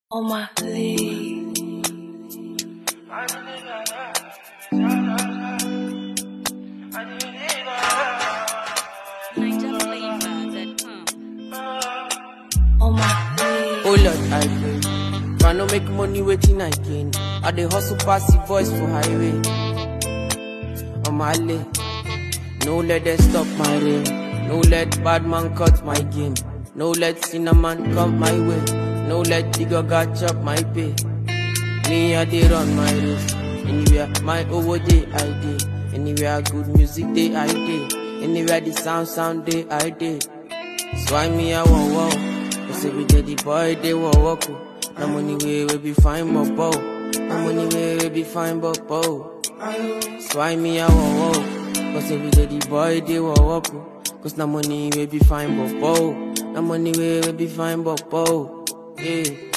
on my league. On my league. Oh Lord, I pray. If I no make money, waiting I gain. I dey hustle pass the voice for highway. On my lane, no let them stop my rain. No let bad man cut my game. No let cinnamon come my way. No let digger got chop my pay. Me I dey run my race. Anywhere my over day I dey. Anywhere good music day I dey. Anywhere the sound sound day I dey. So I me I want wow. Cause every day the boy they want walk. No money way we be fine but bow. No money way we be fine but bow. So I me I want wow. Cause every day the boy they want walk. Cause no money we be fine but bow. No money way we be fine but bow. Yeah.